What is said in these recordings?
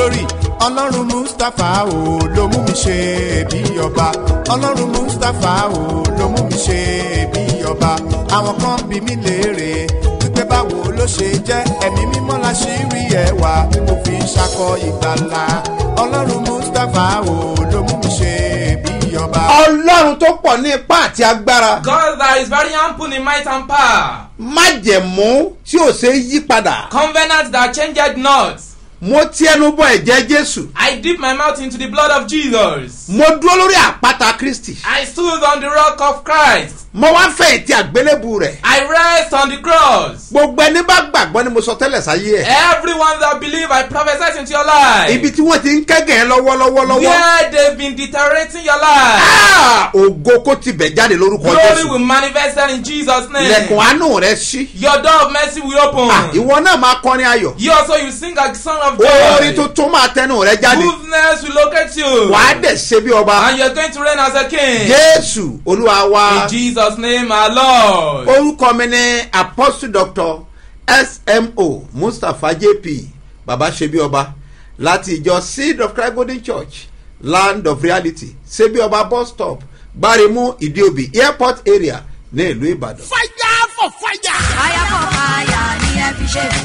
glory ọlọ́run mustapha o ló mú mi ṣe bí ọba ọlọ́run mustapha o ló mú mi ṣe bí ọba àwọn kan bí mi léèrè wípé báwo ló ṣe jẹ́ ẹ̀mí mímọ́ la ṣì rí ẹwà tí mo fi ń ṣakọ ìgbàlà ọlọ́run mustapha o ló mú mi ṣe bí ọba. ọlọ́run tó pọ̀ ní ipá àti agbára God that is very ample in might and power. májẹ̀mú tí ò ṣe é yí padà Covenant that changed not. mo ti ẹnu bọ ẹ̀jẹ̀ jésù I dip my mouth into the blood of Jesus. mo dúró lórí àpáta kristi I stood on the rock of Christ. mo wá fẹ̀yìntì àgbélébù rẹ̀ I rest on the cross. gbogbo ẹni bá gbàgbọ́ ni mo sọ tẹ́lẹ̀ sáyé ẹ̀ Everyone that believe I prophesy into your life. ibi tí wọ́n ti ń kẹ́gàn ẹ́ lọ́wọ́lọ́wọ́ lọ́wọ́ Where they've been deteriorating your life. Ah, ògo kó ti bẹ̀ jáde lórúkọ Glory jésù will manifest there in Jesus' ilẹ̀kùn name. àánú rẹ̀ ṣí Your door of mercy will Ah, open. ìwọ náà máa kọrin ayọ̀ You also you sing a song of orin joy. tuntun máa tẹnu rẹ̀ jáde Goodness will locate you. wàá dẹ̀ ṣe bí ọba And you're going to reign as a king. jésù olúwa wa In Jesus' name, our Lord. orúkọ mi ni apostle doctor smo mustapha jp baba ṣebí ọba láti ìjọ seed of christ golden church land of reality ṣebí ọba bus stop gbáremú ìdíòbí airport area ní ìlú ìbàdàn. fire for fire. fire for fire ni ẹ fi ṣe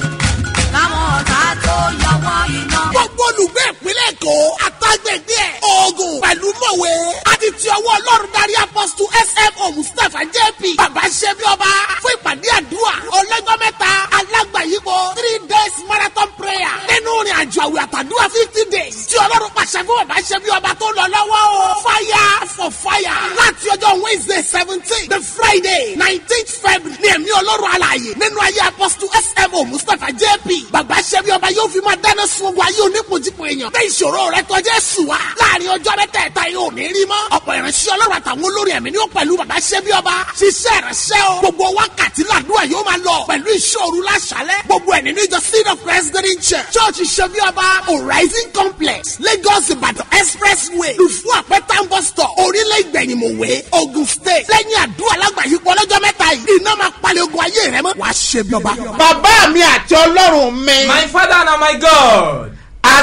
káwọn ọ̀tá tó yọwọ́ iná. gbogbo olùgbé ìpínlẹ̀ èkó àtàgbègbè ẹ̀ oògùn pẹ̀lú mọ̀wé àti ti ọwọ́ ọlọ́run darí apọ́sítù smo mustapha jp bàbá ṣẹ́bi ọba fún ìpàdé àdúrà ọlọ́jọ́ mẹ́ta alágbàyípo three days marathon prayer nínú ìrìn àjò àwẹ̀ àtàdúrà fifty days tí ọlọ́run pàṣẹ fún bàbá ṣẹ́bi ọba tó lọ lọ́wọ́ o fire for fire láti ọjọ́ wednesday seventeen the friday nineteenth february ní ẹ̀mí ọlọ́run alààyè nínú ayé apọ́sítù smo mustapha jp bàbá ṣẹ́bi ọba yóò fi máa dáná sun ogun ayé onípojípo èèyàn bẹ́ẹ̀ ìṣòro rẹ tọ́jú ẹ̀sùn wa láàrin ọjọ́ mẹ́tẹ̀ẹ̀ta yóò ní rí mọ́ ọ̀pọ̀ ìránṣẹ́ ọlọ́run àtàwọn olórí ẹ̀mí ni ó pẹ̀lú bàbá ṣẹ́bi ọba ṣiṣẹ́ ìránṣẹ́ o gbogbo wákàtí làdúrà yóò máa lọ pẹ̀lú ìṣòro láṣálẹ̀ gbogbo ẹ̀ nínú ìjọ seed of christ green church church ṣẹ́bi ọba horizon complex lagos ìbàdàn expressway lùfú àpẹtà ń bọ̀ stọ̀ orílẹ̀ ìgbẹ̀yìnmọ̀wé ogun state lẹ́yìn àdúrà lágbàáyípo ọlọ́jọ́ mẹ́ta yìí iná máa palẹ̀ ogun ayé rẹ mọ́ wàá ṣẹ́bi ọba. bàbá mi àti ọlọ́run mi My Father and my God.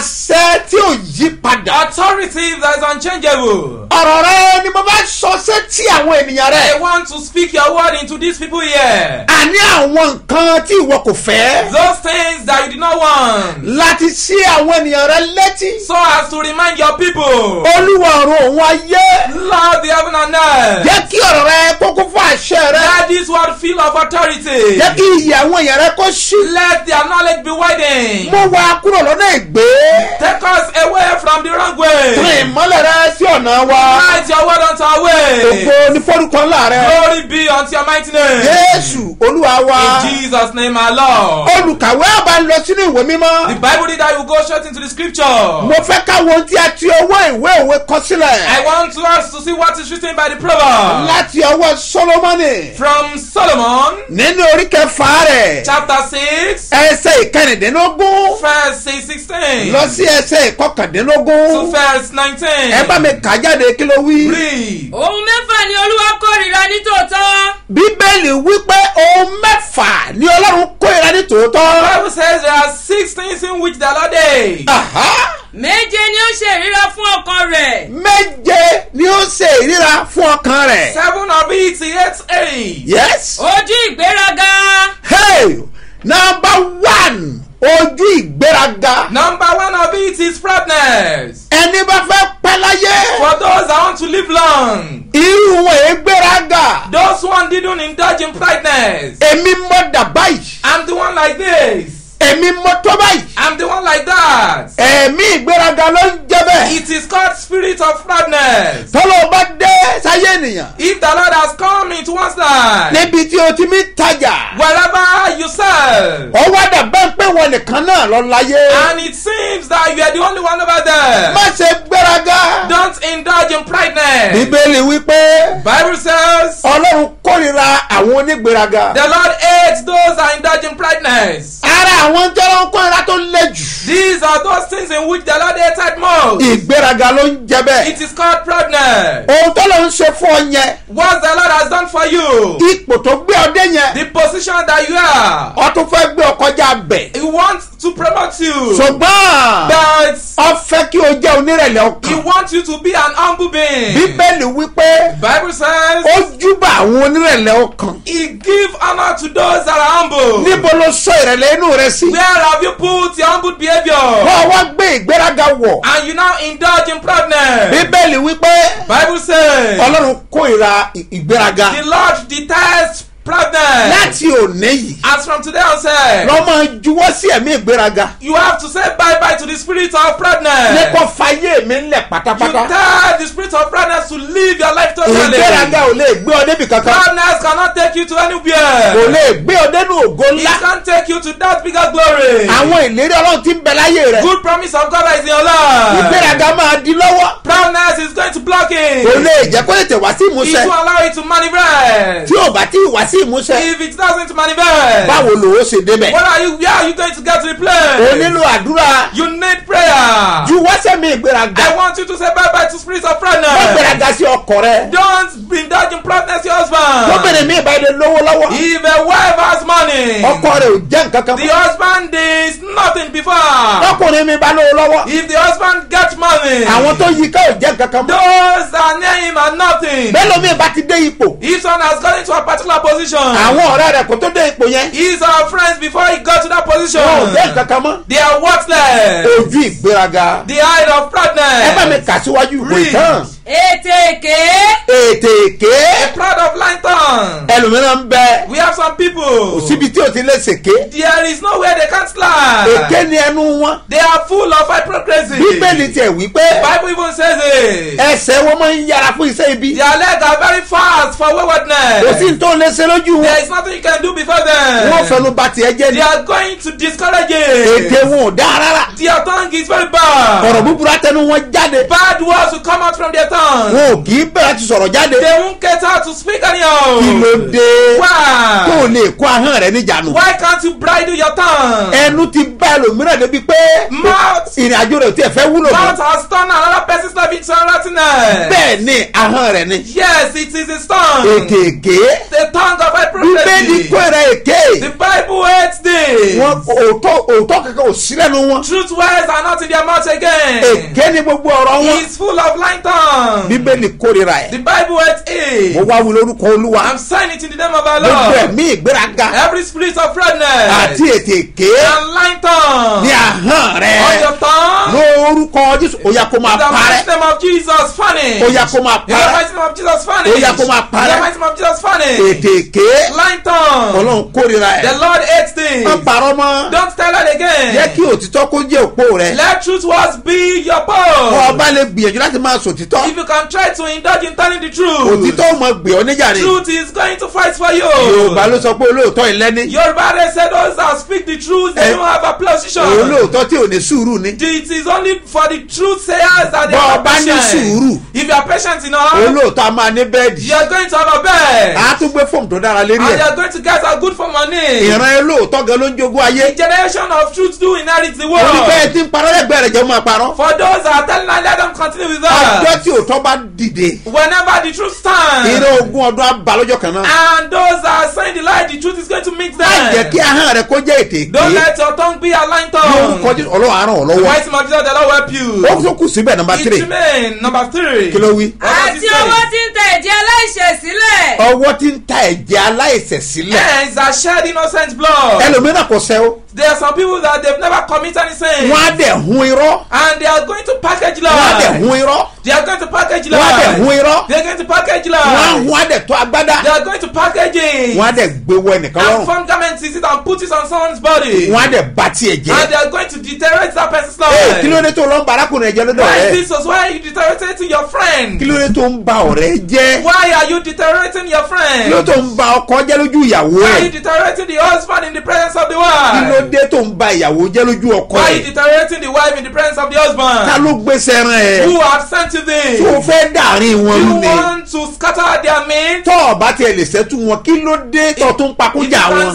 àṣẹ tí ò yí padà Authority that is unchangeable. ọ̀rọ̀ rẹ ni mo bá sọ sétí àwọn ènìyàn rẹ I want to speak your word into these people here. àní àwọn nǹkan tí ìwọ kò fẹ́ Those things that you did not want. láti sí àwọn ènìyàn rẹ létí So as to remind your people. olúwa ọ̀run òun ayé Lord the heaven and earth. jẹ́ kí ọ̀rọ̀ rẹ kókó fún àṣẹ rẹ Let this word feel of authority. jẹ́ kí iyì àwọn èèyàn rẹ kó ṣí Let their knowledge be widened. mú wa kúrò lọ́nà ìgbé Take us away from the wrong rìn way. ìmọ́lẹ̀ rẹ sí ọ̀nà wa Write your word unto our way. ògo ní fọ́rúkọ ńlá rẹ Glory be unto your mighty name. jésù olúwa wa In Jesus' name, our Lord. olùkàwé àbá ń lọ sínú ìwé The mímọ́ Bible reader will go straight into the scripture. mo fẹ́ ká wo ohun tí a ti ọwọ́ ìwé òwe kọ I sílẹ̀ want to us to see what is written by the proverb. láti ọwọ́ solomoni From Solomon, nínú orí kẹfà rẹ̀ chapter 6, ẹsẹ̀ ìkẹrìndínlógún verse 16 lọ sí ẹsẹ̀ to ìkọkàndínlógún verse 19. ẹ bá mi kà jáde kí ló wí. Read. ohun mẹ́fà ni olúwa kórìíra ní tòótọ́ bíbélì wípé ohun mẹ́fà ni ọlọ́run kórìíra ní The tòótọ́. Bible says there are six things in which the Lord hates. Aha! méje ni ó ṣe ìríra fún ọkàn rẹ̀ méje ni ó ṣe ìríra fún ọkàn rẹ̀. Seven of it he hates eight. yes. ojú ìgbéraga hey number one ojú ìgbéraga. Number one of it is proudness. ẹni bá fẹ́ pẹ́ láyé. For those that want to live long, irú wọn èé gbéraga. those one didn't indulge in pride,ness èmi mọ dà báyìí. I'm the one like this. èmi mọ tó báyìí. I'm the one like that. ẹ̀mí ìgbéraga ló ń jẹ́ bẹ́ẹ̀. It is called spirit of proudness. tọ́lọ́ bá dé sáyé ènìyàn. If the Lord has come into one's life, níbi tí o ti mi tajà. wherever you sell, ọwọ́ dàbẹ́ pé wọn nìkan náà lọ láyé. and it seems that you are the only one over there, má ṣe gbéraga. don't indulge in prideness. bíbélì wípé Bible says ọlọ́run kórìíra àwọn onígbéraga. the Lord hates those that indulge in prideness. a ara àwọn tí wọ́n kó ira tó lé jù These are those things in which the Lord hated most. ìgbéraga ló ń jẹ bẹ́ẹ̀ It is called proudness. ohun tó lọ ń ṣe fún ọ yẹn What the Lord has done for you, ipò tó gbé ọdẹ yẹn the position that you are, ọ tún fẹ́ gbé ọ kọjá bẹ̀ He wants to promote you. ṣùgbọ́n But ọ fẹ́ kí o jẹ́ onírẹ̀lẹ̀ He ọkàn wants you to be an humble being. bíbélì wípé Bible says ó júbà àwọn onírẹ̀lẹ̀ ọkàn He give honor to those that are humble. níbo ló sọ ìrẹ̀lẹ̀ inú rẹ sí Where have you put your humble behavior? wọ́n wá gbé ìgbéraga wọ̀ And you now indulge in proudness. bíbélì wípé Bible says ọlọ́run kórìíra ì- ìgbéraga the Lord detests proudness. láti òní yìí As from today on, say lọ́ máa juwọ́ sí ẹ̀mí ìgbéraga you have to say bye bye to the spirit of proudness. nípa fayé mi ńlẹ̀ You pátápátá tell the spirit of proudness to live your life totally. ìgbéraga ò lè gbé ọ débi kankan Proudness cannot take you to kò anywhere. lè gbé ọ dénú ògo It ńlá can't take you to that bigger glory. àwọn ìlérí ọlọ́run ti ń bẹ láyé rẹ Good promise of God that is in your life. ìgbéraga máa di lọ́wọ́ Proudness is going to block it. kò lè jẹ́ kó tètè wá sí It ìmúṣẹ will allow it to manifest. tí ò bá tí ì wá sí ìmúṣẹ If it doesn't manifest, báwo lòó ṣe débẹ̀ what are you? Where are you going to get to the o place? nílò àdúrà You need prayer. juwọ́ sẹ́mi ìgbéraga I want you to say bye bye to spirits of wọ́n proudness. gbéraga sí ọkọ rẹ Don't indulge in proudness, your husband. lóbìnrin mi ìbá ilé lówó lọ́wọ́ If a wife has money, ọkọ rẹ ò jẹ́ nǹkan kan the mọ́ husband is nothing before. ọkùnrin mi bá lówó lọ́wọ́ If the husband gets money, àwọn tó yí ká ò jẹ́ nǹkan kan mọ́ those that are near him are nothing. bẹ́ẹ̀ lómi ìbá ti dé ipò If someone has got into a particular position, àwọn ọ̀rẹ́ rẹ̀ kò tó dé ipò yẹn he's our friends before he got to that position. wọn ò jẹ́ nǹkan kan mọ́ They are worthless. ojú ìgbéraga The height of ẹ bá mi proudness. kà síwájú ìwé Read. ìtàn ètè èké ètè èké Proud of lying tongue. ẹlòmíràn ń bẹ We have some people. síbi tí o ti lè ṣèké There is nowhere they can't lie. èké ni ẹnu wọn They are full of hypocrisy. bíbélì tiẹ̀ wí pé Bible even says it. ẹsẹ̀ wọn máa ń yára fún iṣẹ́ ibi Their legs are very fast for waywardness. kò sí ní tó lè ṣe lójú There wọn is nothing you can do before them. wọn fẹnu ba tiẹ̀ jẹ́ They ni are going to discourage ètè it. wọn ò dá rárá Their tongue is very bad. ọ̀rọ̀ búburú àtẹnu wọn jáde Bad words will come out from their tongue. wọn ò kì í bẹ̀rẹ̀ ti sọ̀rọ̀ jáde They won't get out to speak anyhow. kí ló dé tó o Why? lè kó ahọ́n rẹ níjànú Why can't you bridle your tongue? ẹnu ti bá ẹlòmíràn débi pé Mouth. ìrìn àjò rẹ̀ ò tiẹ̀ fẹ́ wúlò Mouth mọ́ has turned another person's life into a rottenness. bẹ́ẹ̀ ni ahọ́n rẹ̀ ni Yes, it is his tongue. ètè èké The tongue of bíbélì hypocrisy. kó ẹ̀rẹ̀ èké The Bible hates this. wọn òótọ́ òótọ́ kankan ò sí lẹ́nu wọn Truth words are not in their mouth again. èké ni gbogbo ọ̀rọ̀ wọn He's full of lying tongue. bíbélì kórìíra The ẹ̀ Bible hates mo it. wá wí lórúkọ olúwa I'm saying it in the name of our gbogbo Lord. ẹ̀mí ìgbéraga Every spirit of redness àti ètè èké and lying tongue ní ahọ́n rẹ̀ on your tongue. lórúkọ jésù ó yá kó máa In the parẹ́ mighty name of Jesus, funny. ó yá kó máa In the parẹ́ mighty name of Jesus, funny. Ó yá kó máa In parẹ́. the mighty name of Jesus, funny. ètè èké Lying tongue. ọlọ́run kórìíra The ẹ̀ Lord hates things. má parọ́ mọ́ Don't tell it again. jẹ́ kí òtítọ́ kó jẹ́ òpó rẹ̀ Let truth words be your kọ́ pole. ọba lè gbìyànjú láti máa sòtítọ́ If you can try to indulge in telling the truth, òtítọ́ ò mọ gbé ọ níjà ni truth is going to fight for you. yorùbá ló sọ pé olóòótọ́ ìlẹ́ni Yoruba they say those that speak the truth they Eh, don't have a position. olóòótọ́ tí ò ní sùúrù ni It is only for the truth sayers that they Bọ́ are ọba ní patient. sùúrù. If you are patient enough, olóòótọ́ a máa ní bẹ́ẹ̀dì you are going to have a bed. a tún gbé fóòmù tó dára lérí And you ẹ̀ are going to get a good for money. ìran olóòótọ́ gan ló ń jogún ayé Generation of truth do inherit the orí world. bẹ́ẹ̀ tí ń parọ́ lẹ́gbẹ̀ẹ́ rẹ̀ jẹ́ máa parọ́ For those that are telling lies, let them continue with ọjọ́ that. tí òótọ́ bá dìde Whenever the truth stands, ìran ogún ọdún á ba lọ́jọ́ kan náà and those that are saying the lie, the truth is going to meet má jẹ́ kí them. ahọ́n rẹ̀ kó jẹ́ ètè Don't èké let your tongue be a lying lórúkọ tongue. jésù ọlọ́run àárọ̀ The lọ́wọ́ mighty man of Jesus, the Lord will help you. ó tún kù síbẹ̀ nọmba tírì It remain number three. kí ló wí. What does àti it say? ọwọ́ tí ń tẹ ẹ̀jẹ̀ aláìṣẹ̀ sílẹ̀ ọwọ́ tí ń ta ẹ̀jẹ̀ aláìsẹ̀ sílẹ̀ Hands that shed innocent blood. ẹlòmíràn kò sẹ́ o There are some people that they've never committed any sin. wọ́n á dẹ̀ hun irọ́ And they are going to package wọ́n á dẹ̀ lies. hun irọ́ They are going to package wọ́n á dẹ̀ hun lies. irọ́ They are going to package wọ́n á lies. hun á dẹ̀ tó agbádá They are going to package it. wọ́n á dẹ̀ gbé wọ ẹnìkan And lọ́rùn form garments is it and put it on someone's body. wọ́n á dẹ̀ ba tiẹ̀ And jẹ́ they are going to deteriorate that person's ee life. kí ló dé tó lọ ń ba arákùnrin ẹ̀jẹ̀ lọ́dọ̀ Why rẹ̀ is this was why are you deteriorating your friend? kí ló dé tó ń ba ọ̀rẹ́ jẹ́ Why are you deteriorating your kí ló friend? tó ń ba ọkọ jẹ́ lójú ìyàwó Why are ẹ̀ you deteriorating the husband in the presence of the kí ló wife? dé tó ń ba ìyàwó jẹ́ lójú ọkọ Why are you ẹ̀ deteriorating the wife in the presence of the ta husband? ló gbéṣẹ́ rán ẹ̀ Who have sent you this? tó fẹ́ dàrin wọn You ni want to scatter their meat? tọ́ ọ̀bá tiẹ̀ lè ṣẹ́tù wọn kí ló dé tó tún If pakújà you wọn can s-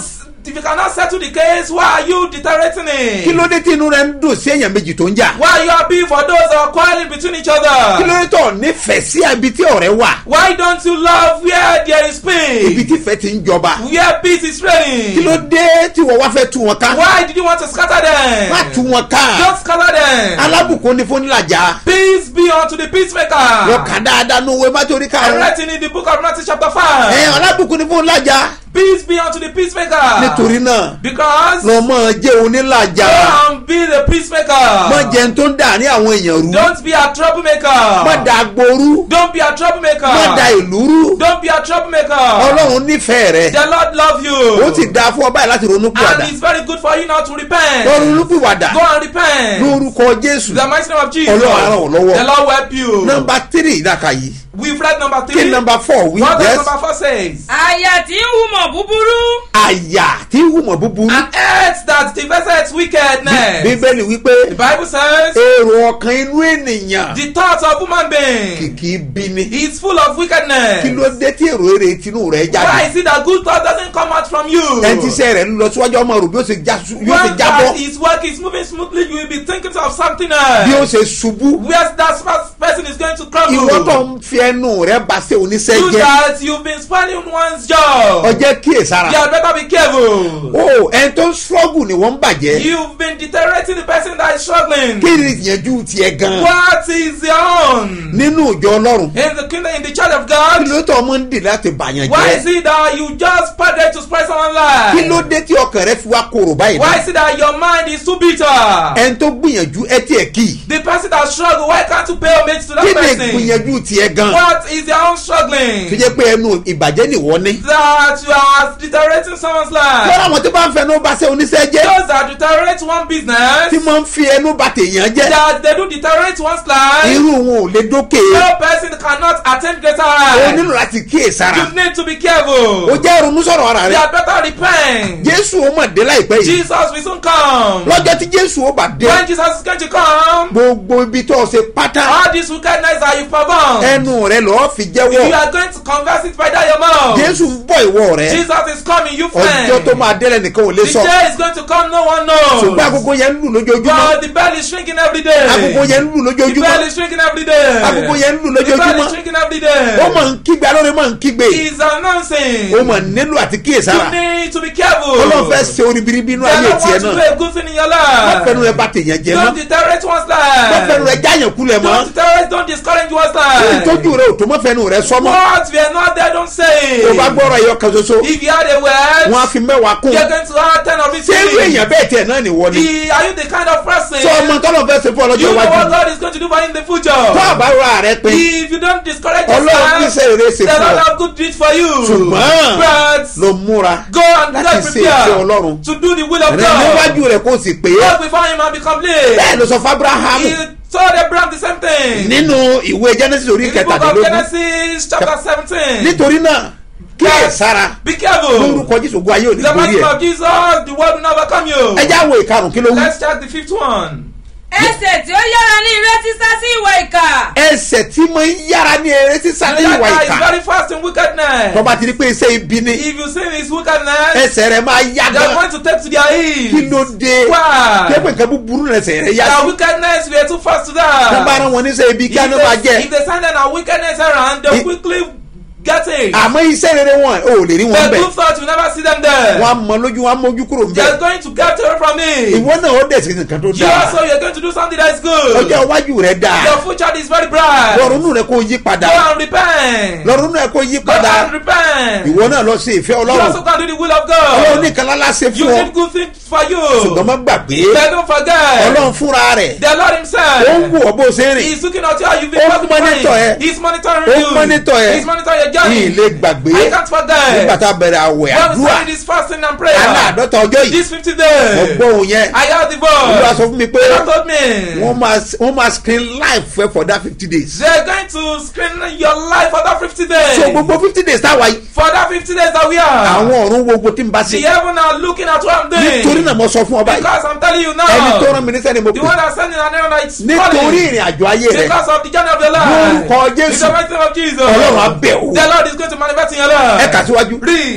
if you cannot settle the case, why are you deteriorating it? kí ló dé tí inú rẹ ń dùn sí èèyàn méjì tó ń jà Why are you happy for those that are quarreling between each kí other? ló dé tó nífẹ̀ẹ́ sí ibi tí ọ̀rẹ́ wà Why don't you love where there is ibi peace? tí ìfẹ́ ti ń jọba Where peace is kí ló reigning? dé tí wọ́n wá fẹ́ tú wọn ká Why did you want to scatter má tú them? wọn ká Don't scatter them. alábùkún ní fúnilàjà Peace be unto the lọ peacemaker. kà dáadáa ní owó mátòrí I karùn-ún read it in the book of Matthew chapter ẹ 5. alábùkún ní fúnilàjà Peace be unto the peacemaker. nítorí náà Because lọ mọ jẹ́ onílàjà go and be the mọ peacemaker. jẹ́ tó ń dà ní àwọn èèyàn rú Don't be a troublemaker. mọ da agboru Don't be a troublemaker. mọ da ìlú rú Don't be a troublemaker. ọlọ́run nífẹ̀ẹ́ rẹ The Lord love you. ó sì dáa fún ọ báyìí láti ronú and pìwàdà it's very good for you now to repent. lọ ronú pìwàdà Go and repent. lórúkọ jésù The mighty name of Jesus. Ọlọ́run á ràn ọ́ lọ́wọ́. The Lord will help you. nọmba tírì ìdàkà yìí We've read number kí three. nọmba fọ wí What does yes number four says? àyà tí ń humọ̀ búburú àyà tí ń hùmọ̀ búburú An earth that deviseth wickedness. bíbélì wípé The Bible says èrò ọkàn inú ènìyàn the thoughts of human being kìkì bí ni is full of wickedness. kí ló dé tí èrò èrè tinú rẹ Why jáde is it that good thought doesn't come out from you? ẹni tí iṣẹ́ rẹ̀ ń lọ síwájú ọmọ rò bí ó ṣe já sú- yóò ṣe When jábọ́ that his work is moving smoothly, you will be thinking of something else. bí ó ṣe ṣubú Where that first person is going to crumble. ìwọ tó ń fi ẹnu rẹ bá ṣe oníṣẹ́ Do jẹ́ that, you've been spoiling one's job. ọjẹ́ kíyèsára You had better be careful. o ẹni tó ń ṣọ́gù ni wọ́n ń bàjẹ́ You've been deteriorating the person that is struggling. kí ni ìyẹnjú tiẹ̀ gan What is your own? nínú ìjọ ọlọ́run In the kingdom, in the church of kí God, ló tó ọmọ ń dì láti bàyàn why is jẹ́ it that you just pardon to spoil someone's kí ló life? dé tí ọkàn rẹ fi wá korò báyìí Why náà is it that your mind is too bitter? ẹni tó gbìyànjú ẹ tiẹ̀ kì í The person that struggle, why can't you pay homage to that kí ni person? ìgbìyànjú tiẹ̀ gan What is your own tó struggling? jẹ́ pé ẹnu ìbàjẹ́ nìwọ ní. That you are deteriorating someone's lọ́dọ̀ life. àwọn tó bá ń fẹnu bá ṣe oníṣẹ́ jẹ́ Those that deteriorate one tí business, wọ́n ń fi ẹnu bá tèèyàn jẹ́ that they do deteriorate one's life, irú wọn ò lè dókè no person cannot attain greater o height. nílò láti kíyèsára You need to be careful. o jẹ́ ronú sọ̀rọ̀ ara You rẹ had better repent. jésù ó mọ̀ dé láìpẹ́ yìí Jesus will soon come. lọ́jọ́ tí jésù ó bà dé When Jesus is going to come, gbogbo ibi tó o ṣe pátá all this wickedness that you perform, ẹnu rẹ lọ́ọ́ fi you jẹ́wọ́ are going to converse it by that your mouth. jésù ń bọ̀ ìwọ rẹ Jesus is coming, you ọjọ́ tó friend. máa délẹ̀ nìkan ò lè The sọ day is going to come, no one ṣùgbọ́n knows. agogo yẹn ń lù lójoojúmọ́ But the bell is shrinking every day. agogo yẹn ń lù The bell lójoojúmọ́ is shrinking every day. agogo yẹn ń lù The bell lójoojúmọ́ is shrinking every day. ó mọ̀ ń kígbe alóore mọ̀ ń kígbe He's announcing. ó mọ̀ nílò àti kíyèsára You need to be careful. ọlọ́run fẹ́ ṣe orí biribi inú They ayé don't tiẹ̀ want to do náà a good thing in your má fẹnu life. rẹ bá tèèyàn jẹ mọ́ Don't deteriorate one's má fẹnu life. rẹ jáyàn kulẹ̀ mọ́ Don't deteriorate, don't discourage one's ìtọ́jú life. rẹ ò tó mọ́ fẹnu rẹ sọ́mọ́ What we are not there, don't say. tó bá gbọ́rọ̀ ẹyọ kan ṣoṣo If you had a word, wọn á fi mẹ́wàá kún you're going to have ten of it. ṣé irú èèyàn bẹ́ẹ̀ tiẹ̀ náà nìwọ ni The- Are you the kind of person? sọ ọmọ tọ́lọ̀ fẹ́ ṣe fún ọlọ́jọ́ You know iwájú what God is going to do for you in the tó future. àbára rẹ pé If you don't discourage ọlọ́run ní yourself, sẹ́ eré ṣe the fún Lord ọ have good deeds for you. ṣùgbọ́n But ló múra go and láti get ṣe ìfẹ́ ọlọ́run prepared to do the will of rẹ God. níwájú rẹ kó o sì pé Walk before him and be complete. bẹ́ẹ̀ ló sọ fún abrahamu He told Abraham the same thing. nínú ìwé genesis orí In the book of kẹtàdínlógún Genesis chapter seventeen. nítorí náà kíyè sára Be careful. lórúkọ jésù ogun ayé ò ní The borí mighty name ẹ of Jesus, the world will not overcome you. ẹ já wo ìkarùn kí ló wí Let's check the fifth one. ẹsẹ̀ tí ó yára ní ire sísá sí ìwà ìkà ẹsẹ̀ tí mo ń yára ní eré sísá ní That ìwà guy is ìkà very fast in wickedness. tọ́ba ti rí pé iṣẹ́ ibi ni If you see his wickedness, ẹsẹ̀ rẹ̀ máa yá they are gan going to take to their kí heels. ló dé Why? kí ẹgbẹ́ nǹkan búburú rẹ̀ ẹsẹ̀ rẹ̀ yá Their sí wickedness were too fast to tó bá that. rán wọn níṣẹ́ ibi kí If á ní máa they, jẹ́ if they send them a wickedness around, they I- quickly get it. àmọ́ iṣẹ́ rere wọn ò lè rí wọn The bẹ̀ good thoughts, you never see them there. wọn á mọ lójú wọn á mójú kúrò ń They are bẹ̀ going to get away from it. ìwọ náà ó dẹ̀ sí nǹkan tó You dáa also, you're going to do something that is good. ọjọ́ iwájú rẹ̀ dáa Your future is very bright. lọ́rùnú rẹ̀ kó yí padà Go and repent. lọ́rùnú rẹ̀ kó yí Go padà and repent. ìwọ náà lọ sí ìfẹ́ You ọlọ́run also can do the will of ọlọ́run God. nìkan lálá ṣe You fún ọ did good things for you. ṣùgbọ́n má gbàgbé Then don't forget. ọlọ́run fúnra rẹ̀ The Lord ó ń Himself. wò ọ́ bó ṣe ń rìn He's looking at you how you've been Ó working for monitor ẹ. Him. He's monitoring Ó you. monitor ẹ. He's monitoring your ní journey. ilé gbàgbé I can't forget. nígbà tá a bẹ̀rẹ̀ àwẹ̀ When we àdúrà started this fasting and prayer. aláàdọ́ta ọjọ́ yìí This 50 mo days. gbọ́ òun yẹn I heard the olúwa sọ voice. fún mi pé The Lord told me. wọ́n máa wọ́n máa screen live fẹ́ for that fifty days They're going to screen your life for that 50 days. so gbogbo fifty days táwa yìí For that 50 days that we are. àwọn ọ̀run wo gbogbo tí n bá The ṣe heaven are looking at what I'm doing. nítorí náà mo sọ fún ọ báyìí Because I'm telling you now. ẹni tó rán mi níṣẹ́ ni mo The pè one that's sending an error is nítorí calling. ìrìn àjò ayé rẹ Because of the journey of your life. lórúkọ In jésù the mighty name of Jesus. ọlọ́run á bẹ̀ wò The Lord is going to manifest in your ẹ life. kà síwájú Read.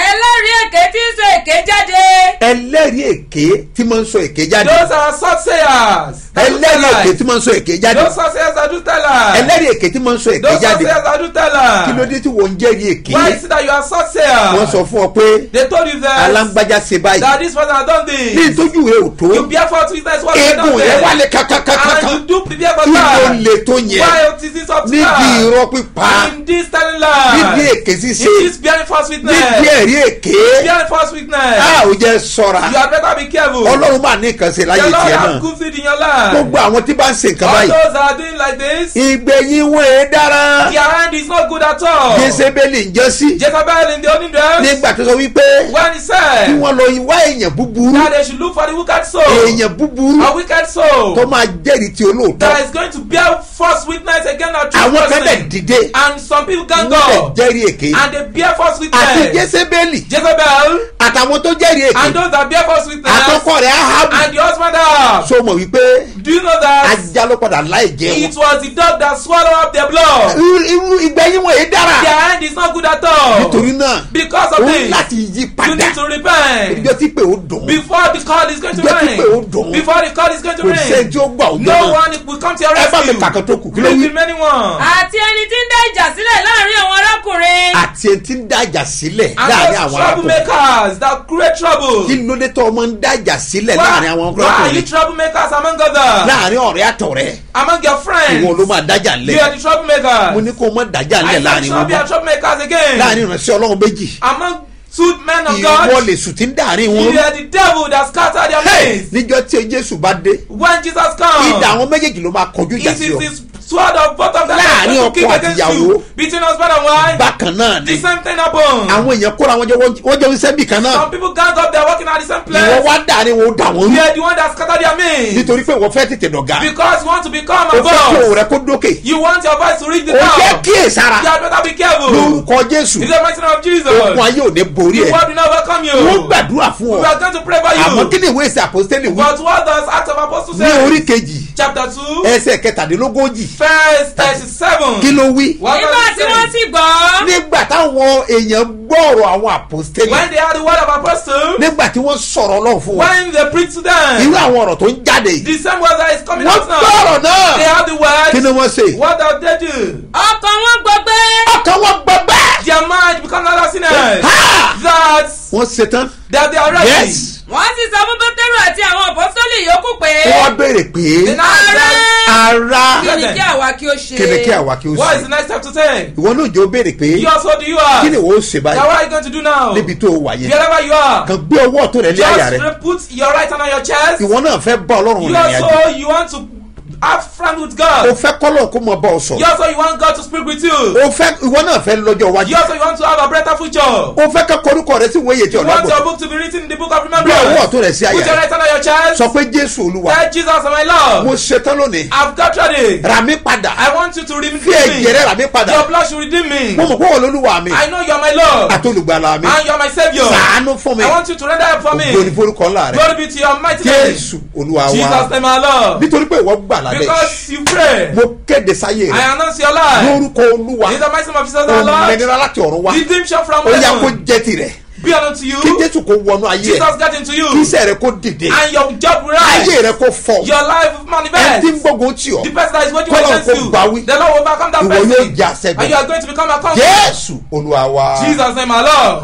ẹlẹ́rìí èké tí ń sọ èké jáde. ẹlẹ́rìí èké tí máa ń sọ èké jáde Those are soothsayers. that do ẹlẹ́rìí èké lies. tí máa ń sọ èké jáde Those soothsayers that do tell lies. ẹlẹ́rìí èké tí máa ń sọ èké Those jáde soothsayers that do tell kí ló lies. dé tí wọ́n ń jẹ́rìí èké Why is it that you are soothsayer? wọ́n sọ fún ọ pé They told you that. alágbájá ṣe báyìí that this person has done ní this. ìtọ́jú rẹ ò tó You bear false witness what you eégún done yẹn wà there. lè kàkàkàkàkà And you do prepare for kí ló that. lè tó yẹn Why is this up to níbi that? irọ́ pípa In this telling níbi lies. èké ṣíṣe In this bearing false witness. níbi ẹ̀rí èké Bearing false witness. a ò jẹ́ sọ́ra You had better be careful. ọlọ́run máa ní nǹkan ṣe láyé The Lord tiẹ̀ has náà good seed in your life. gbogbo àwọn tí bá ń ṣe nǹkan All báyìí those that are doing like this, ìgbẹ̀yìn wọn èé dára their hand is not good at all. jésébélì ń jẹ́ sí Jezebel in the olden days, nígbà tó sọ wípé when he kí said wọ́n lọ wá èèyàn búburú that they should look for the wicked soul, èèyàn búburú a wicked soul tó máa jẹ́rìí tí olóòótọ́ that is going to bear false witness against a true àwọn kan dẹ̀ person. dìde And some people wọ́n can dẹ̀ go jẹ́rìí èké and they bear false àti witness. jésébélì Jezebel àtàwọn tó jẹ́rìí èké and those that bear false witness àtọkọ rẹ̀ ahabu and the husband have. so mọ̀ wípé Do you know that ajá ló padà láì jẹ wọn it was the dog that swallowed up their blood? irú irú ìgbẹ́yìn wọn èé dára Their hand is not good at all. nítorí náà Because ó of ní this, láti yí you padà need to repent. ìjọ tí pé ó dùn Before the call is going to Jẹ́ kí ring. pé ó dùn. Before the call is going to kò sẹ́ni ring. tí ó gbà ó jẹ́ No náà one will come to your ẹ bá mi rescue. kàkàn tó kù kí ló Read wí the many ones. àti ẹni tí ń dá ìjà sílẹ̀ láàrin àwọn arákùnrin. àti ẹni tí ń dájà sílẹ̀ And láàrin those àwọn arákùnrin troublemakers that create trouble. kí ló dé tó ọmọ ń dájà sílẹ̀ Why, láàrin àwọn why are you arákùnrin troublemakers among others? láàrin ọ̀rẹ́ àtọ̀rẹ́ Among your friends. ìwọ ló máa dájà You lẹ̀ are the troublemakers. mo ní kó o mọ dájà I lẹ̀ said láàrin shall wọn be a troublemakers again. láàrin ìránṣẹ́ ọlọ́run méjì Among two men of ìwọ God. lè sùn tí ń dàrin You wọn are the devil that scattered their Hey, midst. níjọ́ tí jésù bá dé When Jesus comes. ìdá àwọn méjèèjì ló máa kọjú ìjà It sí ọ is the sword of both of them Láàrin that is going ọkọ to kick àti against ìyàwó. you between husband and wife. bákan náà ni The same thing happen. àwọn èèyàn kóra wọn jọ wọ́n jọ ń sẹ́bì kan náà Some people gang up, they're working at the same ìwọ place. wá dàrin wọn ó dà wọ́n You rú are the one that scattered their midst. nítorí pé ìwọ fẹ́ tètè dọ̀gá Because you want to become o a fẹ́ kí òun boss. rẹ kó dókè You want your voice to reach the o jẹ́ top. kíyèsára You had better be careful. lórúkọ jésù In the mighty name of Jesus. okun ayé ò ní borí The ẹ world will not welcome you. wọ́n gbàdúrà fún We ọ are going to pray for àmọ́ you. kí ni ìwé ìsìn àpòstélì wí But what does Acts of Apostles ní orí say? kejì Chapter 2, ẹsẹ̀ kẹtàdínlógójì verse 37. kí ló wí What nígbà does tí it wọ́n say? sì gbọ́. nígbà táwọn èèyàn gbọ́ ọ̀rọ̀ àwọn àpòstélì When they had the word of apostle, nígbà tí wọ́n sọ̀rọ̀ ọlọ́run fún wọn when they preach to irú them, àwọn ọ̀rọ̀ tó ń jáde yìí the same word that is coming wọ́n out gbọ́ now, ọ̀rọ̀ náà they have the kí ni word. wọ́n ṣe What does they do? ọkàn wọn gbọgbẹ́. ọkàn wọn gbọ́ bẹ́ẹ̀ Their mind becomes another sinners. Ha! That wọ́n ṣetán that they are ready. yes wọ́n sì sọ fún pétérù àti àwọn apọ́sítélì yòókù pé. wọ́n béèrè pé They now ask them, ara kí ni kí àwa kí ó ṣe. kí ni kí àwa kí ó What is the ṣe next step to take? ìwọ náà jẹ́ ó béèrè pé You also do you are. kí ni ìwọ ó ṣe Now báyìí what are you going to do now? níbi tó o wà yẹn Wherever you are. kàn gbé ọwọ́ ọ̀tún rẹ lé àyà rẹ Just put your right hand on your chest. ìwọ náà fẹ́ bá ọlọ́run You rìn ìrìn àjò also you want to have friend with o God. fẹ́ kọ́lọ̀ kó mọ bá ọ You sọ̀rọ̀ also you want God to speak with you. o fẹ́ ìwọ náà fẹ́ lọ́jọ́ iwájú You also you want to have a better future. o fẹ́ kọ́ korúkọ rẹ sí ìwé ìyè tí You ọ̀nà want your gbọ̀ book to be written in the book of gbé ọwọ́ remembrance. ọ̀tún rẹ sí Put àyà your rẹ right hand on your chest. sọ pé jésù olúwa Tell Jesus my mo Lord. ṣetán lónìí I've got ready. rà mí padà I want you to redeem fi ẹ̀jẹ̀ rẹ me. rà mí padà Your blood should redeem me. mo mọ̀ pé wọ́n lolúwa mi I know you are my Lord. àti olùgbàlà mi And you are my Savior. sàánú fún mi I want you to render help for me. ògo ní forúkọ ńlá rẹ Glory be to your mighty name. jésù olúwa Jesus wa name our Lord. nítorí pé ìwọ gbà lábẹ́ Because you pray. mo kéde sáyé rẹ I announce your life. lórúkọ olúwa In the mighty name of Jesus our Lord. òmìnira láti ọ̀run wá Redemption from ó yá kó heaven. jẹ́ tirẹ̀ Be unto you. kí jésù kó wọnú ayé ẹ Jesus get into you. kí iṣẹ́ rẹ kó dìde And your job will ayé rise. rẹ kó fọ Your life ẹni will tí ń manifest. gbógun tì ọ́ The person that is waiting Kọ́lọ̀ against kó you. bá wí. The Lord will overcome that ìwọ person. yóò jà And you sẹ́gun are going to become a conqueror. jésù olúwa wa. Jesus name our Lord.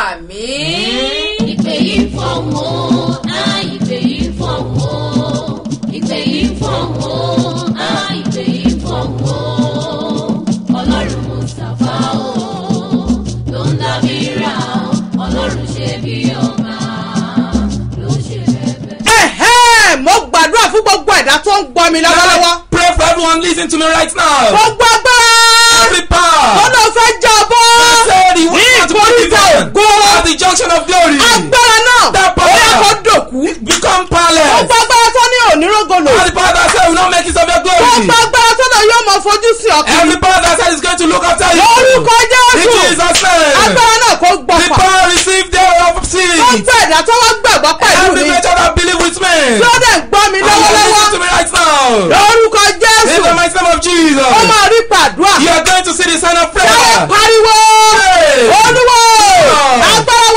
àmín. ìpè yìí ń fọ̀hún o á ìpè yìí ń fọ̀hún o ìpè yìí ń fọ̀hún o á ìpè yìí ń fọ̀hún o ọlọ́run mustapha o ló ń dábìrà o ọlọ́run ṣe bí ọba ló ṣe bẹ̀bẹ̀. ẹ̀hẹ́ mo gbàdúrà fún gbogbo ẹ̀dá tó ń gbọ́ mi lọ́wọ́lọ́wọ́. Pray for everyone listening to me right now. gbogbo agbára Every power. tó lọ fẹ́ jábọ́ Say the ní word to be ìkórìtà given. ògo At the junction of glory. agbára náà That ó power. yẹ kó dòkú. Become powerless. gbogbo agbára tó ní ònírògolo All the power that said will not make it of your glory. gbogbo agbára tó lọ yóò mọ fojú sí ọkàn Every power that said is going to look after you. lórúkọ In jésù Jesus' name. agbára náà kó The gbọ̀pà power received there of sin. gbogbo ẹ̀dá tó wá gbàgbọ́ pẹ̀lú Every mi nature that believe with me. tí ó dẹ̀ ń gbọ́ mi And you lọ́wọ́lọ́wọ́ listen to me right now. lórúkọ In jésù the mighty name of Jesus. ó máa rí pàdúrà You are going to see the sign of táwọn prayer. pariwo Hey. olúwo Oh. agbára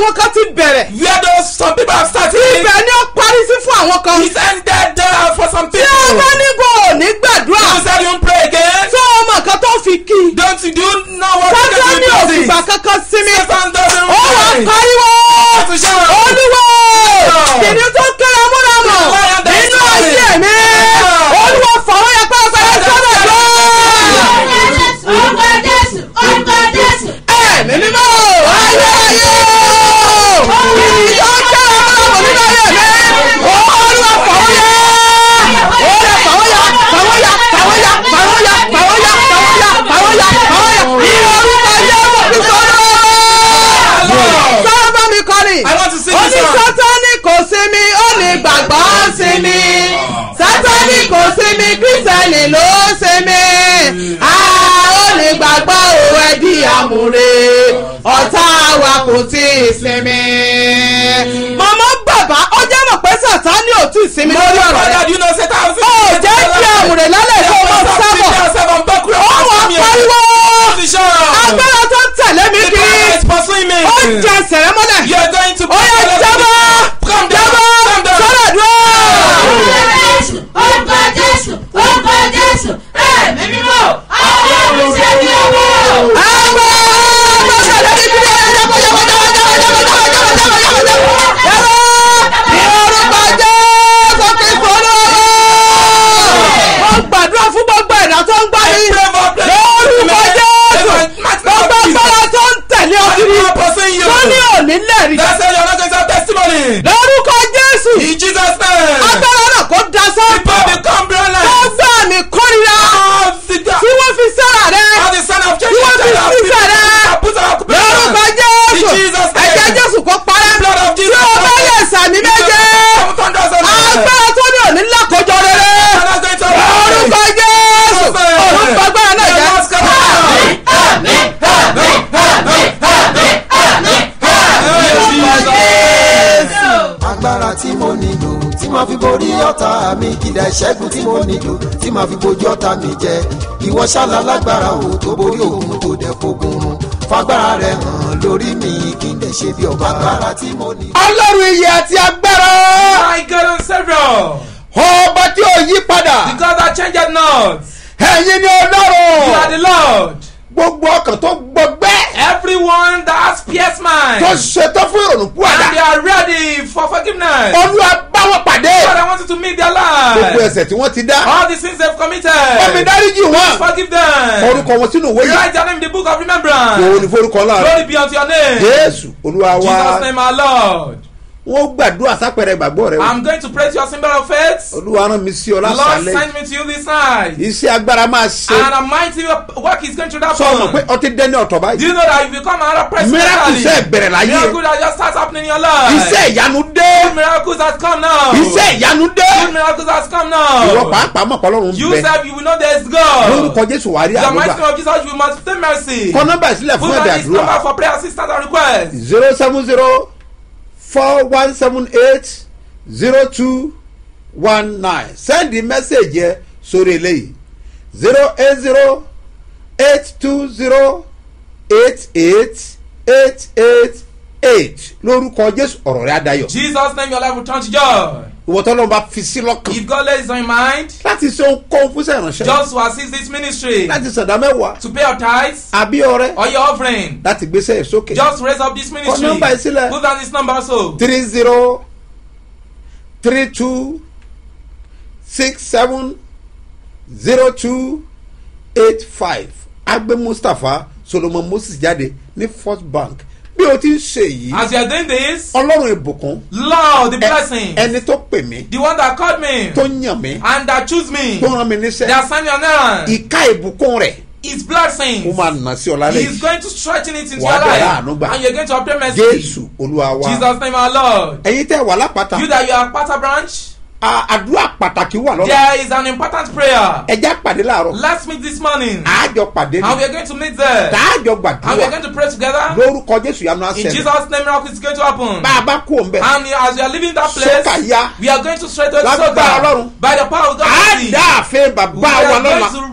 àwọn kan ti bẹ̀rẹ̀ Where those some people have started. ibẹ̀ ni ó parí sí fún àwọn kan It's ended there for some tí people. ó bá ní kó o ní gbàdúrà You said you won't pray again. tó ọmọ kan tó fi kí Don't you do you know what you sátán can ní do with òfìgbà this? kankan sinmi Satan doesn't ó wà pray. pariwo to shout. olúwo kìnìún tó kéré múramọ Lion that is nínú ayé roaring. mi Yeah. olúwo fọwọ́ yẹ pẹ́ẹ́pẹ́ẹ́ sọ́dọ̀ lọ. orúkọ jésù orúkọ jésù ẹ̀mí mímọ́ ayé ayé kìnìún tó kéré múramọ nínú ayé mi olúwo fọwọ́ yẹ olúwo fọwọ́ yẹ fọwọ́ yẹ fọwọ́ yẹ fọwọ́ yẹ fọwọ́ yẹ fọwọ́ yẹ fọwọ́ yẹ fọwọ́ yẹ ní orúkọ yẹ kí sọ́dọ̀ sábà mi kọrin I want to sing ó this ní song. sátani kò sinmi ó ní gbàgbọ́ sinmi sátani kò sinmi kírísítẹ́nì ló sinmi a ó ní gbàgbọ́ òwe di àmúre ọ̀tá wa kò tí ì sinmi. màmá bàbá ó jẹ́ mọ̀ pé sátani ò tí ì sinmi lórí ọ̀rọ̀ Father, rẹ̀ do you know Satan has ó jẹ́ kí àmúre lálẹ́ kó o mọ̀ sábọ̀ ó wà pariwo agbára tó tẹ̀lé mi The kiri power is pursuing me. ó jẹ sẹ̀rẹ̀ mọ́lẹ̀ You are going to ó yẹ jábọ́ Come down, jábọ́ come down. sọ́dọ̀ dúró. orúkọ jésù orúkọ jésù orúkọ jésù ẹ̀mí mímọ́ ọlọ́run ṣe bí owó. gbàdúrà fún gbogbo ẹ̀dá tó ń gbá I yín pray for blessing. lórúkọ jésù Mighty gbogbo God, Jesus. agbára tó ń tẹ̀lé ọ kiri Power pursuing you. tó ní òní lẹ́rìí That's why you're not going to have testimony. lórúkọ jésù In Jesus' name. agbára náà kó dasán People become tó brilliant. gbà mí kórìíra Of the tí wọ́n fi sára rẹ of the son of tí wọ́n fi sísẹ̀ rẹ lórúkọ jésù ẹ̀jẹ̀ jésù kó parẹ́ Blood of tí Jesus. o bá yẹ sàmì méje agbára tó ní òní lákòjọ rere lórúkọ jésù orúkọ agbára náà jẹ́ agbára tí mo nílò tí màá fi borí ọ̀tá mi kìdá ìṣẹ́gun tí mo nílò tí màá fi bojú ọ̀tá mi jẹ ìwọ ṣálá lágbára o tó borí òun tó dẹ̀ fogun run fagbára rẹ hàn lórí mi kí n lè ṣe bí ọba agbára tí mo nílò. ọlọ́run iye àti agbára My God and Savior. ọba tí ò yí The padà God that changed not. ẹ̀yin ni You are ọlọ́run the Lord. gbogbo ọkàn tó gbọgbẹ́ Everyone that has pierced mine. tó ṣetán fún ìrònú And they púwàdà are ready for forgiveness. olúwa bá wọn pàdé God, I want you to meet their gbogbo lives. ẹsẹ̀ tí wọ́n ti dá All the sins they've committed. ọmọ ìdáríjì wọn Forgive them. orúkọ wọn sínú òwe yìí Write their name in the book of òun remembrance. ní forúkọ ńlá rẹ Glory be unto your name. jésù olúwa wa Jesus' name, our Lord. wọn gbàdúrà sápẹrẹ ìgbàgbọ́ rẹ o. I'm going to praise your symbol of faith. olúwa rán mi sí ọ The Lord lásàlẹ̀ sent me to you this night. iṣẹ́ agbára máa ṣe And a mighty work is going to sọ ọmọ pé happen. ọtí dẹ́ni ọ̀tọ̀ Do báyìí you know that you become another person? miracle mentally? iṣẹ́ ìbẹ̀rẹ̀ láyé Miracle that just starts happening in your life. iṣẹ́ ìyanu dé Good miracles has come now. iṣẹ́ ìyanu dé Good miracles has come ìwọ now. pàápàá mọ̀ pọ́lọ́run You bẹ said you will know there is God. lórúkọ jésù wàá rí The mighty àdúrà name of Jesus, you must obtain mercy. kọ nọ́mbà ìsílẹ̀ fún Put ẹ̀bẹ̀ on this number àdúrà for prayer assistance and request. zero seven zero four one seven eight zero two one nine sẹ́ndì mẹ́sẹ̀gì ẹ sórí eléyìí zero eight zero eight two zero eight eight eight eight eight lórúkọ jésù ọ̀rọ̀ rẹ̀ adayọ̀ Jesus' name, your life will turn to joy. ìwọ tó lọ́n bá fi sí lọ́kàn If God lays on your mind, láti ṣe ohunkóhun fún sẹ́yìnránṣẹ́ just to assist this ministry, láti ṣẹ̀dá mẹ́wàá to pay your tithes àbí ọrẹ or your offering, láti gbéṣẹ́ ẹ̀ sókè just raise up this ministry. Kọ nọ́mbà yìí sílẹ̀. Put down this number also. three zero three two six seven zero two eight five agbe mustapha solomon moses jáde ní first bank bí o ti ń ṣe yìí As you are doing this, ọlọ́run ìbùkún Lord, the ẹ- blessing, ẹni tó pè mí the one that called me tó yàn mí and that choose me, tó rán mi they níṣẹ́ are signing your name. ìka ìbùkún rẹ̀ His ó blessings. máa nà sí ọ̀la He is lẹ́yìn going to strengthen it into Wà á your bẹ̀rẹ̀ life. àánú gbà. And you're going to obtain mercy. jésù olúwa wa Jesus' name, our Lord. ẹ̀yin tẹ́ wà lápáta You that you are Pata branch, a- àdúrà pàtàkì wà lọ́la there is an important prayer. ẹja pàdé láàárọ̀ Let's meet this morning. àájọ pàdé And we ni are going to meet there. tààjọ And we are gbàdúrà going to pray together. lórúkọ jésù yanu In àṣẹ Jesus' name, miracle is going to happen. bá a bá kú òun bẹ And as we are leaving that Sókà place, yá. we are going to straight to the Lágbára soka Ọlọ́run. by the power of God. á dá àfin We bàbá wa are lọ́la going to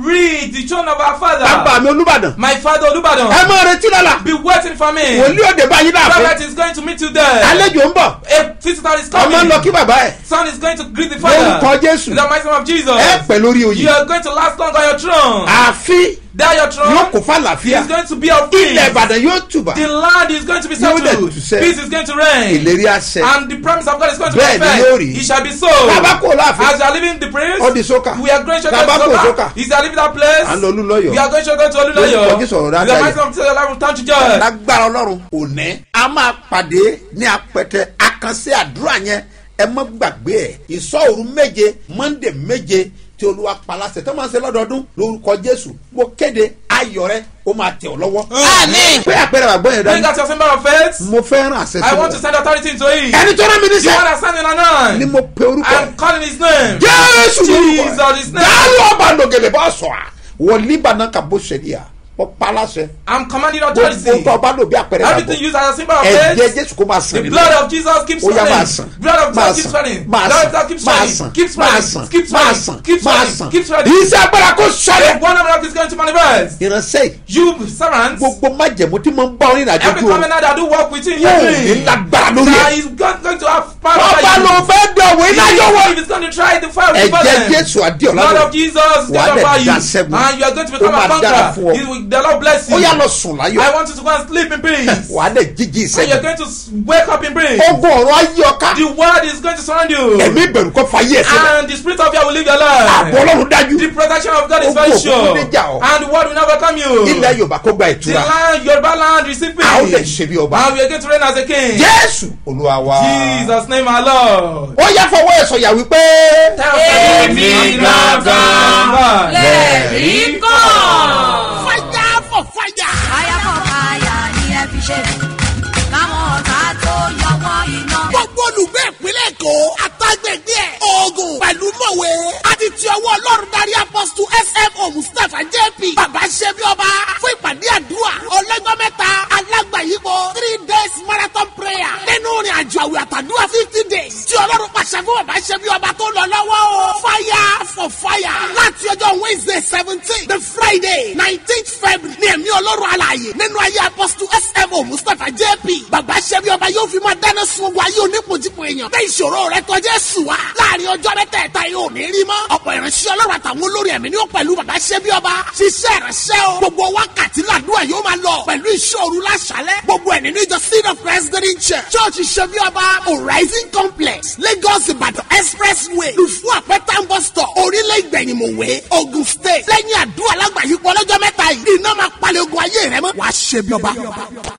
reach the throne of our bàbá father. mi olúbàdàn My father Olubadan. ẹ máa retí lọ́la Be waiting for me. wòlíì òde báyìí láàfin Prophet is going to meet you there. àlejò ń bọ̀ A visitor is ọmọ ń coming. lọ kí bàbá ẹ̀ Son is going to greet the father. lórúkọ jésù In the mighty name of Jesus. ẹ pẹ̀ lórí You oyè are going to last long on your throne. ààfin There your throne yóò kó fàlàfíà is going to be of ilẹ̀ peace. ìbàdàn yóò tùbà The land is going to be Yóò dẹ̀ settled. tù sẹ́. Peace is going to reign. ìlérí àṣẹ And the promise of God is going to Bẹ́ẹ̀ be ni yóò rí. fulfilled. It shall be so. bàbá kò láàfin As you are leaving the place, ó di sókà we are going to go bàbá kò to sókà Soka. Is you are leaving that place, à ń lọ olúlọ́yọ̀ we are going to go to Oluloyo. Lórúkọ Jésù ọ̀rọ̀ rẹ̀ á In the dayọ̀. mighty name of Jesus, your life will turn to joy. lágbára ọlọ́run òní a máa pàdé ní apẹtẹ àkànṣe àdúrà yẹn ẹ mọ gbàgbé ẹ ìsọ̀rù méje monday méje tí olúwa palasẹ̀ tó máa ń ṣe lọ́dọọdún lórúkọ jésù mo kéde ayọ̀ rẹ ó máa tẹ̀ ọ́ lọ́wọ́. Àmín. pé àpẹẹrẹ àgbọ̀ yẹn Bring dání out your symbol of faith. mo fẹ́ ràn àṣẹ I sí want to wọn. send authority into it. ẹni tó rán mi The one níṣẹ́ that's standing on ni nine. mo pe orúkọ I'm calling his name. jésù Jesus lórúkọ is name. dáhùn ọba lògèlè bá sọ̀ à wọ́n líbànà kà bó ṣe níyà mo palasẹ̀ I'm commanding gbogbo authority. tó ọba lò bí àpẹẹrẹ Everything àgbọ̀ used as a symbol of ẹ̀jẹ̀ faith. jésù kó máa sàn The nínú blood of Jesus keeps ó yá máa running. sàn Blood of máa Jesus keeps sàn running. máa Blood of sàn Jesus keeps máa running. sàn Keeps máa running. sàn Keeps máa running. sàn Keeps máa running. sàn Keeps running. iṣẹ́ agbára kó sọ̀rọ̀ One of them is going to manifest. ìránṣẹ́ yìí You servants, gbogbo májẹ̀mú tí mo ń bá orin ìrìnàjò every ju o covenant that do work with you in your yóò ní dream, lágbára lórí that ẹ̀ is God going to have power bàbá over ló you. fẹ́ dọ̀wọ́ inájọ́ wọ If it's going to try the fire of ẹ̀jẹ̀ them, jésù adéọ̀lá Lord lọ of Jesus is Wàá going to dẹ̀ power you, dá sẹ́gun. and you are going to Ó become máa a dára fún ọ. conqueror. He will- The Lord bless you. ó yá lọ sùn láyọ̀ I want you to go and sleep in peace. wàá dẹ̀ jíjí And you're ìṣẹ́gun going to s- wake up in peace. ogun ọ̀rọ̀ ayé ọ̀ka The word is going to surround you. ẹ̀mí ìbẹ̀rù kọ́ fàyè ẹ̀ sílẹ̀ And the spirit of fear will leave your àbọ̀ life. ọlọ́run dájú The protection of God is Ogun very òkùnkùn sure. níjà ọ́. And the word will never come you. ilẹ̀ yorùbá kó gba The ìtura land, Yoruba land, receive peace. a ó lè ṣe bí ọba And we are going to reign as a king. jésù olúwa wa Jesus name our Lord. ó yá fọwọ́ ẹ̀ sọ̀yà wípé Èmi gangan lẹ́rìí kàn. fire for fire. fire for fire ni ẹ fi ṣe káwọn ọ̀tá tó yọwọ́ iná. gbogbo olùgbé ìpínlẹ̀ èkó àtàgbègbè ẹ̀ oògùn pẹ̀lú mọ̀wé àti ti ọwọ́ ọlọ́run darí apọ́sítù smo mustapha jp bàbá ṣẹ́bi ọba fún ìpàdé àdúrà ọlọ́jọ́ mẹ́ta alágbàyípo three days marathon prayer nínú ìrìn àjò àwẹ̀ àtàdúrà fifty days tí ọlọ́run pàṣẹ fún bàbá ṣẹ́bi ọba tó lọ lọ́wọ́ o fire for fire láti ọjọ́ wednesday seventeen the friday nineteenth february ní ẹ̀mí ọlọ́run alààyè nínú ayé apọ́sítù smo mustapha jp bàbá ṣẹ́bi ọba yóò fi máa dáná sun ogun ayé onípojúpo èèyàn bẹ́ẹ̀ ìṣòro rẹ tọ́jú ẹ̀sùn wa láàrin ọjọ́ mẹ́tẹ̀ẹ̀ta yóò ní rí mọ́ ọ̀pọ̀ ìránṣẹ́ ọlọ́run àtàwọn olórí ẹ̀mí ni ó pẹ̀lú bàbá ṣẹ́bi ọba ṣiṣẹ́ ìránṣẹ́ o gbogbo wákàtí làdúrà yóò máa lọ pẹ̀lú ìṣòro láṣálẹ̀ gbogbo ẹ̀ nínú ìjọ seed of christ green church church ṣẹ́bi ọba horizon complex lagos ìbàdàn expressway lùfú àpẹtàn bus stop orílẹ̀ ìgbẹ̀yìnmọ̀wé ogun state lẹ́yìn àdúrà lágbàáyípo ọlọ́jọ́ mẹ́ta yìí iná máa palẹ̀ ogun ayé rẹ mọ́ wàá ṣẹ́bi ọba.